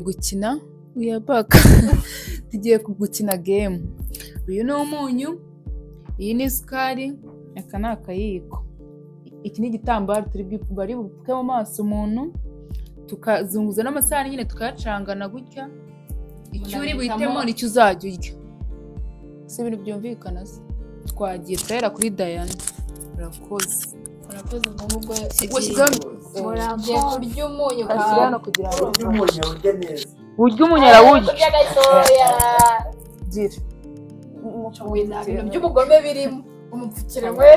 gukina we are back tugiye gukina game uyu ni umunyu iyi ni isukari aka ni akayiko iki ni igitambaro turi bari bupfuke mu maso umuntu tukazunguza n'amasahani nyine tukayacangana gutya icyo uri buhitemo Agahitamo. nicyo uzajya urya si ibintu byumvikana se twagiye turahera kuri dayane urakoze Murakoze ahubwo washyizeho ugiye kurya umunyu ashyira hano kawe. kugira ngo Kurya umunyu urya neza. urya umunyara wurya Kurya gatoya. gira Wowe nta bintu by'ubugome birimo. Umupfukire we.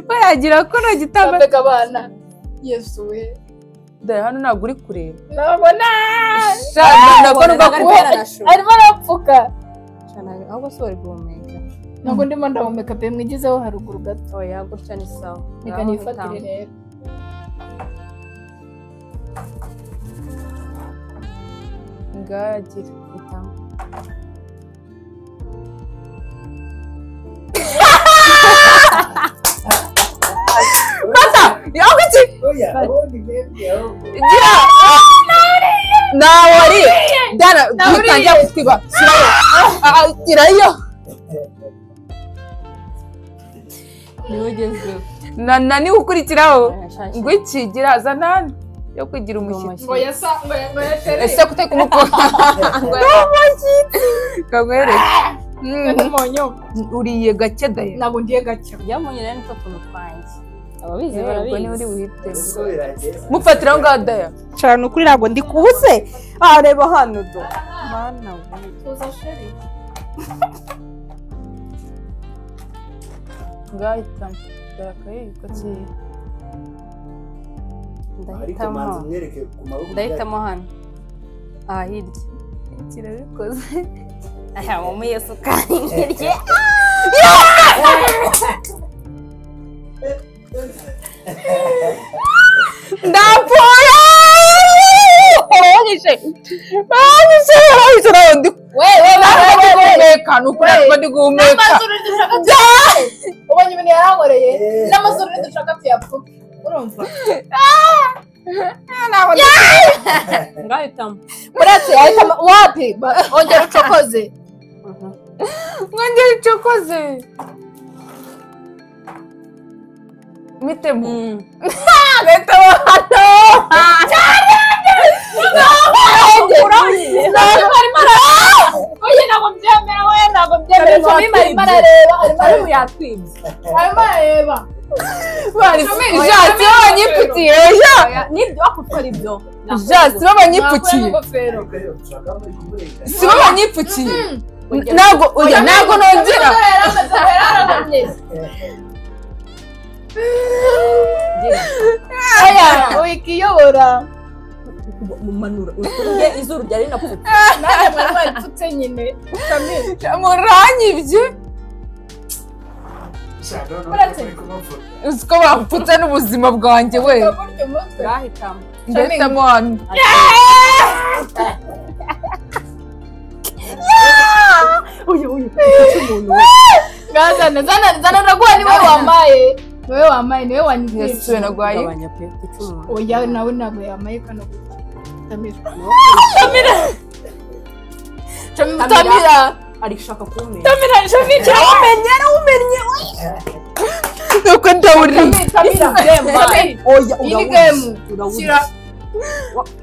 bayagira ko nta gitambaro Mbega abana. Yesu we. dore hano ntabwo uri kureba Nabona. ntabwo Ntabwo nubwo ari kuba arasho. Arimo arapfuka. Cyane, ahubwo si wari guhumeka Ntabwo ndimo ndahumeka pe mwigezeho haruguru gato. oya gutya ni sawa Reka nifatire rero. ngagira Oya, ubundi mwebwe, ahubwo. nawe ari dara dutangira kutwiba shyirayo niwe ugezweho na na niwe ukurikiraho ngo Ngwino ikigira zana hano yo kugira umushyitsi Ngo yasa ngo ngo yatere. ese kuteka umukobwa kagwereke umunyu. uriye gake daya Ntabwo ndiye gake. byamunye rero nitwo tuntu twanjye ababizi ubwo niwe uri barabizi buhite Ubwo birageze. mufatiraho ngaho daya cyane ukuri ntabwo ndi kubuze aha reba hano do mana we Tuza sheri. ngahitamo dore akayiko kiyi Ariko ndahitamo manza umwereke ku maboko ndahitamo hano aha hirya kirabikoze aya mama iyo sukari hirya ndapfuye barangije barangije barangije nawe ndi We we ntabwo ndi we we. guhumeka ni ukuri ntabwo ndi guhumeka N'amazuru ntidushaka tuyapfuke. Ubonye ibintu yarankoreye. N'amazuru ntidushaka tuyapfuke. Urumva? ntabwo ndi ngahitamo Uretse yahitamo wapi? Ba- Ongera ucokoze. mwongere icokoze mitemo leta bahano Oye ntabwo mbyemera we ntabwo mbyemera. Cumi arimo arareba arimo arareba. Arimo arareba. jasi b'abanyiputiye nibyo ako ukora ibyo jasi Nakuye b'abanyiputiye n'ingofero. Ariko rero ushaka muri kumurenganya. si b'abanyiputiye ntabwo oya ntabwo nongera Yararamye. Wikiyobora. mumanura uturye izuru ryari rinapfutse Nanjye mwari mwayipfutse nyine. Kamil. muranyibye Ushaka no Uretse. kuri kumupfuka. uzi ko bapfutse n'ubuzima bwanjye we Urya umutwe. ngahitamo ndahitamo hano uyu uyu ufite umuntu we Ngazana zana zana ndaguha niwe wambaye. Niwe wambaye niwe yasuwe wanyigishije. na gwayi gabanya pe ufite umuntu Oya nawe ntabwo yambaye kano gutya. Tamira. Tamira. Tamira. ari gushaka kumenya Tamira Jamira. umenya ari umenya nuko ndawuriye Tamira. Tamira. oya Iyi ni urabona game. urabona Shyira.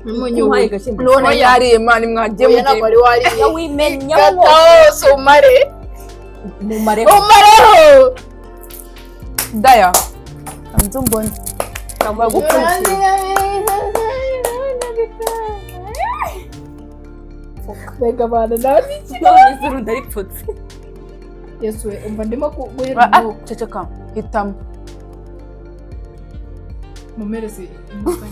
umunyu Umunyu. wahaye gasimba none yariye mani mwagiye Oya mugenda ntabwo wari wariye. iyo wimenya Gataho si umare. mu mareba Umareho. daya nzu mbona ukaba gupfutse Mbega abantu nawe ni iki? none izuru ndaripfutse Yesu we umva ndimo kuguhera Ah, ah, umwuka. ceceka hitamo Mumereze imbuga.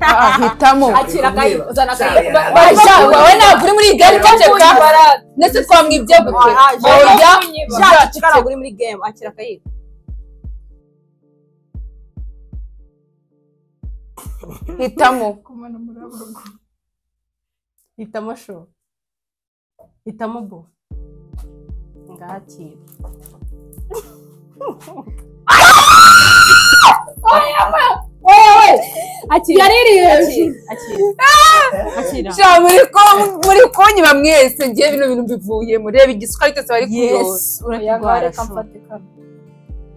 Ah, ah, hitamo akira akayi uzana akayi Shaka. Ba- ba- Aja, wowe ntabwo uri muri iyi gare ceceka ndetse twamwibye gute Ah, ah, oya Shaka, shaka, ntabwo uri muri game akira akayi hitamo Kumana muri abo rugo. hitamo sho hitamo bo ngahakira Wowe akira yariri hejuru akira sha muri ko muri konyiba mwese ngiye bino bintu bivuye murebe igisuka ariko cyose bari kuyoza yesi urakigwara shu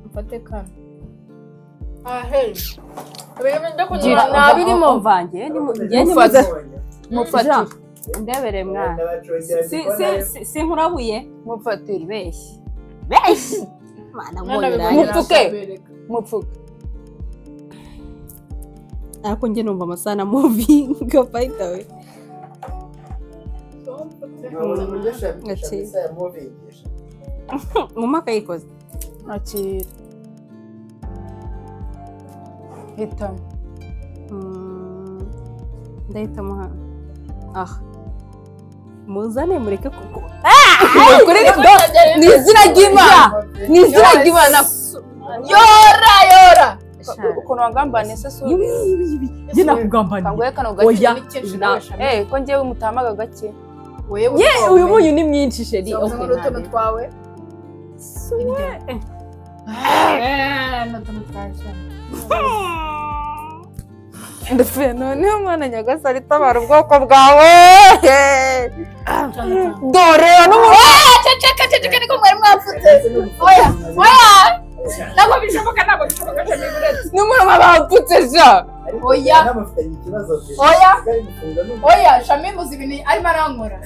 mfate kano gira gira ntabirimo nabirimo mvange njye Mufata. nimufata mufate ndebere mwana Si- si- si- sinkurabuye mufatire ibeshye beshi mana bivuga- ngoyira mupfuke ariko njye numva amasaha na muvinga fayita we mu mwaka yikoze akira hitamo Mm, ndahitamo hano aha muzane mureke kuko kuri do ni izina ry'imana ni izina ry'imana yora yora Sha- ukuntu wagambana ese si Ibi, ibi, ibi. njye nakugambaniye kanguhe kano gake Oya, ni kenshi na- nawe eh ko njyewe mutamaga gake ye uyu munyu ni mwinshi sheri okay, n'utuntu ntareba. twawe ndapfuye noneho mwana nyagasani tabara ubwoko bwawe dore n'umuntu ceceka ceceka niko mwari mwapfutse oya ntabwo bishoboka ntabwo bishoboka cyane buretse n'umuntu babapfutse ja Oya. Oya. oya shami muzi ibintu arimo arankora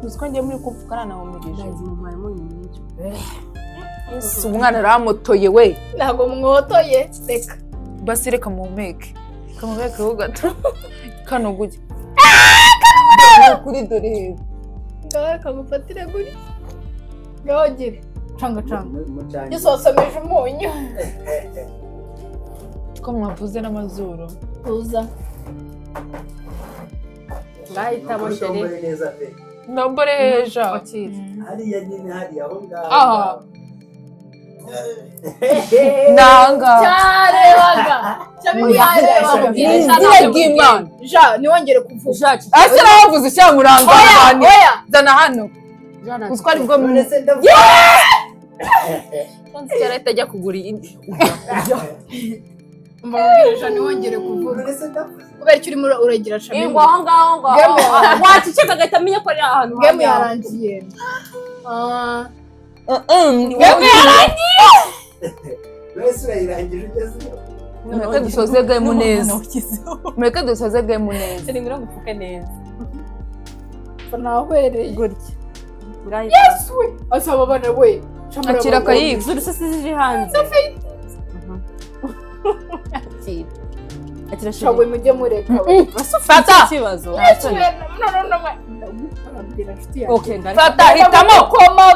uziko ngiye muri kupfukana nawe umugisha Ndazi mu mwarimu ni mwinshi. si umwana aramutoye we ntabwo mwotoye reka basire kamuhumeke kamuhumekeho gato kano gujya kuri dore heza ngaho kagufatire guri ngaho gire canga canga gisosomeje umunyu ko mwavuze n'amazuru tuza ndahitamo sheri ndambore heja akira hariya nyine hariya aho Aha. ngaho nanga cyarebaga shami yarebaga ni izina ry'imana ja ntiwongere kuvuga jacu ese nabavuze cya muranga oya ahantu oya zana hano jana uziko ari bwo none se ndavuga cyari atajya kugura indi mbabwirije ntiwongere kuvuga none se ndavuga kubera icyo urimo uragira shami ingwa aho ngaho ngo Gemu. waceceka agahita amenya ko ari ahantu gemu habi. yarangiye Ah. none se urayirangije ugeze iyo? mureke dusoze gemu neza mureke dusoze gemu neza Sheri ngwino ngupfuke neza nahwereye gutya yesuwe asaba abana we shamara akira abagore. akayiko z'urusisi ziri hanze Mhm. akira akira shabwe sheri mujye mureka we fata ikibazo yesuwe none ndabwira inshuti yawe okay ndabona fata hitamo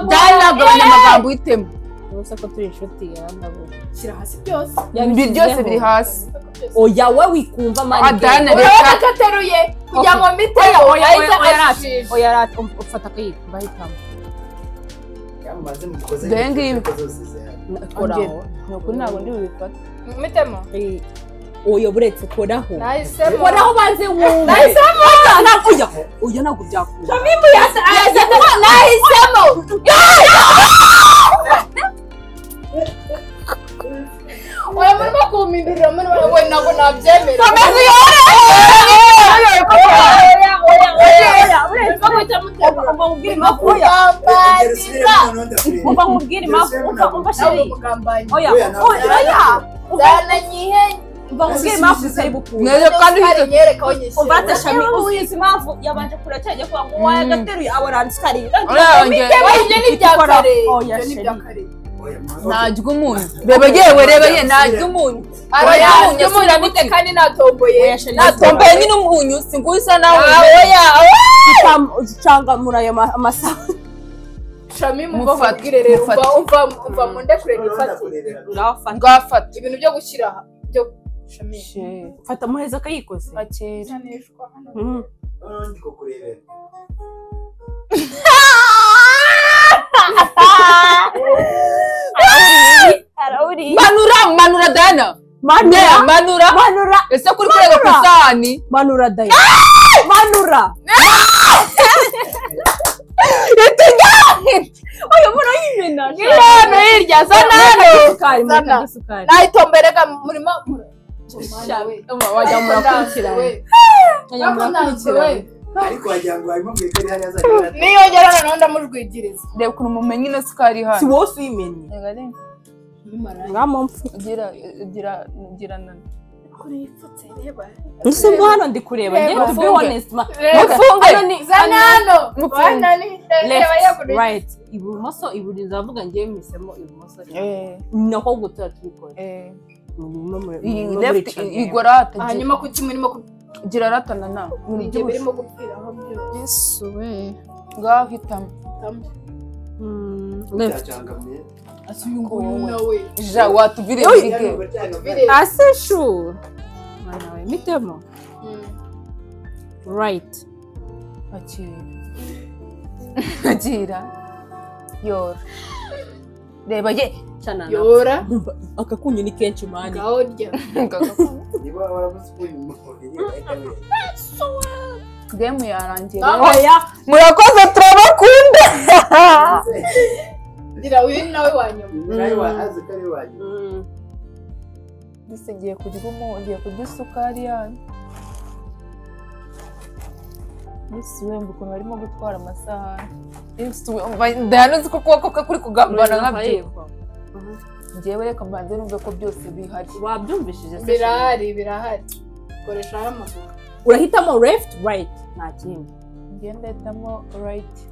byanagabanya amagambo uhitemo gusa ko turi inshuti ya ndabona shyira hasi byose ibi byose biri hasi oya we wikumva mani adana reka urabona ko ateruye kugira ngo mbiteho oya ahita oya oya ashisha oya rat ufata akayiko ndahitamo yamaze mukoze Dore ngibi. inshingano zose zihari. koraho nukuri ntabwo ndi bubifate mitemo Eh, oya buretse koraho nahisemo koraho banze wumve nahisemo Oya, na- oya oya ntabwo byakunda nahisemo oya murimo kumpindurira murimo we ntabwo nabyemera amazi yoroheje oya oya oya oya buretse murimo guhita muterura umva mubwire impamvu oya Ngero usubire Bambariza. mu nono ndakureba. umva mubwire impamvu umva Ntabwo umva sheri mugambanyi. oya Oya, ntabwo oya oya umva zananyihe umva mubwire impamvu utari bukunda Mwezo kandi kandi nyereka aho nyishyira umva atashami uzi impamvu yabanje kure cyane kugira ngo waye Mm. agateruye abarandikari urabongera Oya, ibyo ni ibya Ikora. kare Oya, Ibyo ni sheri. ibya kare Oya, mwana. ntajya umunyu reba yewe reba ye ntajya umunyu oya Oya, njye umunyu muramutse kandi natomboye Oya, sheri. natombaye nyine umunyu singuhe isa nawe Ah, oya oya ucangamura ayo ma- amasaha shami mumva Mufate, mubwire rero mufate. umva umva umva mundekure nifatire Ndakureba. urafata bwafata ibintu byo gushyira aha byo shami fata muheza akayikoze akira Ijanishwa hano. Mhm. Noneho ndi kukurebera. manura manura dana ne manura manura manura ese kuri kureba ku isahani manura dayo manura itajya oya murayimena Hirya hano hirya zana hano isukari Zana. mureka isukari nayitomberega murimo wajya murakurikirana wajya murakurikirana ariko wagira ngo harimo mwegere hariya azagera niyongera noneho ndamurwigiriza reba ukuntu mumenye ino sukari si hano wowe uyimenye Reba reba, mwamumpfu gira gira gira nana mbese mbu hano ndi kureba ngewe to be honest ma Mufunge. hano ni zana hano Mufunge. wana ni ndeba left yagurije right ibumoso iburyo ndavuga ngewe mpisemo ibumoso eh nako gutura tubikora eh murimo mure- iyi murimo left murica game. igora hata hanyuma kuki murimo kubwira gira rata nana ibyo birimo gupfiraho byose yesu we ngaho hitamo Mm, hariya left cyangamiye uyu nawe ja watubire yari mbige uburyangamiye bireba asi shu mwana we mitemo right akira akira yora reba ye canana yora Urumva akakunyu ni kenshi mani ngaho rya niba warabuze ukuntu umubiri wahitabiye gemu yarangiye Mama. oya murakoze turabakunda ngira uyu ni nawe wanyuma nawe wahaze kare wanyu Mm, mbese ngiye kurya umu ngiye kurya isukari yanyu yesu wemba ukuntu barimo gutwara amasahani yesu wemba ndahanuzi ko ukuboko kwe kuri kugambana nkabyo urumva ngewe reka mbanze numve ko byose bihari wabyumvishije se birahari birahari koreshaho amaguru urahitamo left right nta kindi ngewe ndahitamo rayiti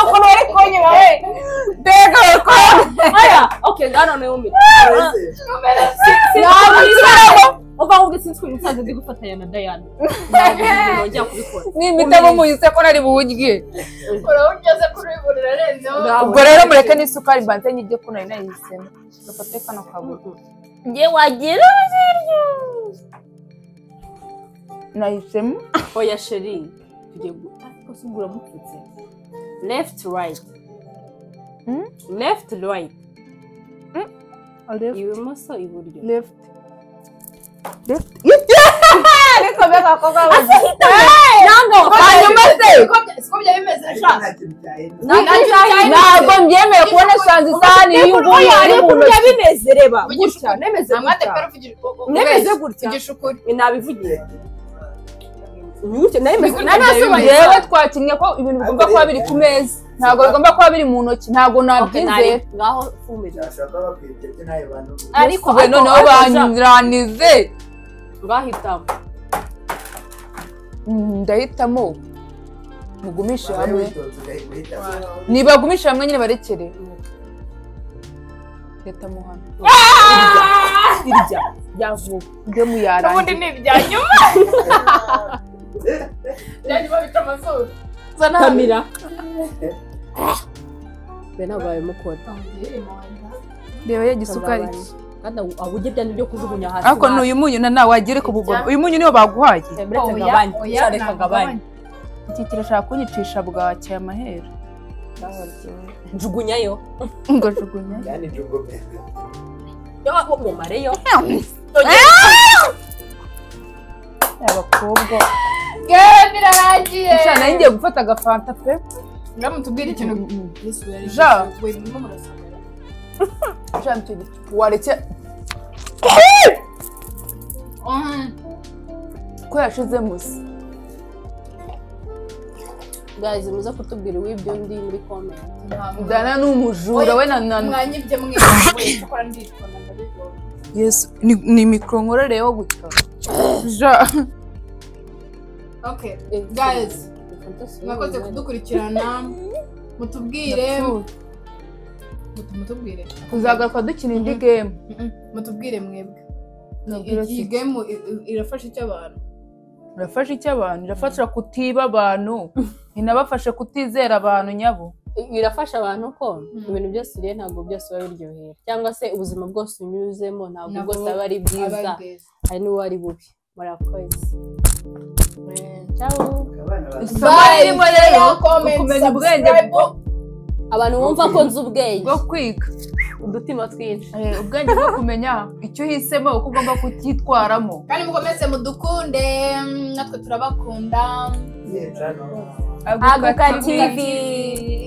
ukuntu bari kunyura we mbega oya okay ngano niwe umita mbese uva ahubwo sinzi ko uyu musaza uzi gufatanya na dayana ntibongera kubikora n'imiti abo muyise ko nari buwurye uraho ugeze kuri uyu buriri arenzeho ubwo rero mureke n'isukari mbanze nyirye ko nari nayihisemo gafate kano kabuye ngiye wagira nahisemo oya sheri tugiye gu- ariko se ubwo uramupfutse left right Hmm? left right left ibumoso iburyo left ariko mbega abakobwa bose ntabwo hanyuma se siko byari bimeze sha nta kintu cyahindutse ntabwo mbyemeye kubona shanze isahani y'inguye ari mu burya ntoki bimeze reba uvugisha gutya nemeze amwate gutya pera uvugisha nemeze gutya uvugisha ukuri nabivugiye gutya nemeze Nari nasobanuye. yewe twakinnye ko ibintu bigomba kuba biri ku meza ntabwo bigomba kuba biri mu ntoki ntabwo nabyizera ngaho fumira byashobora kuba bakwibye byo nawe bantu ariko we noneho ja, banyuranize ngahitamo Mm, ndahitamo mugumishe nawe hamwe witonze ugahita uhitamo nibagumishe hamwe nyine barekere ndahitamo hano irya ryavuka gemu n'ubundi yarangiye ni ibya nyuma byari babica amazuru kamira be ntabwo babimukora reba yegise isukari kandi abu- aburyo byane byo kujugunya hasi ariko ni uyu munyu na nawe wagira ku bugoma uyu munyu niwo baguhaye uretse gabanya ureka gabanya iki kirashaka kunyicisha bwacye amaheru njugunyayo ngajugunya yani jugome yo mumareyo abakobwa yewe birarangiye gusa nayo ngiye gufata agafanta pe uramutse ubwira ikintu Ja. we murimo murasoma ushaka icyo giti wareke ko yashizemo se guys muze kutubwira uw'ibyo ndi muri comment dana ni umujura we na nana mwanyibye mwese gukora nditwa na ndabibona yesu ni- ni mikoro nkororeyeho gutya ja okay guys mwakoze kudukurikirana mutubwire Mut- mutubwire tuzagaruka dukina indi gemu Mm-mm, mutubwire mwebwe Mubwire iyi siko. game i- i- irafasha icyo abantu irafasha iki abantu irafasha kutiba abantu inabafashe kutizera abantu nyabo birafasha abantu ko Mm. ibintu byose uriye ntabwo byose biba biryoheye cyangwa se ubuzima bwose unyuzemo ntabwo Ntabwo bwose aba ari bwiza hari n'uwo ari bubi murakoze Ciao. abana bazi Bye, rero kumenya kumenya ubwenge bwo- abantu bumva ko nzi ubwenge bwo kwiga udutima twinshi Eh, ubwenge bwo kumenya icyo uhisemo uko ugomba kucyitwaramo kandi mukomeze mudukunde mm, natwe turabakunda yecano aguka aguka tv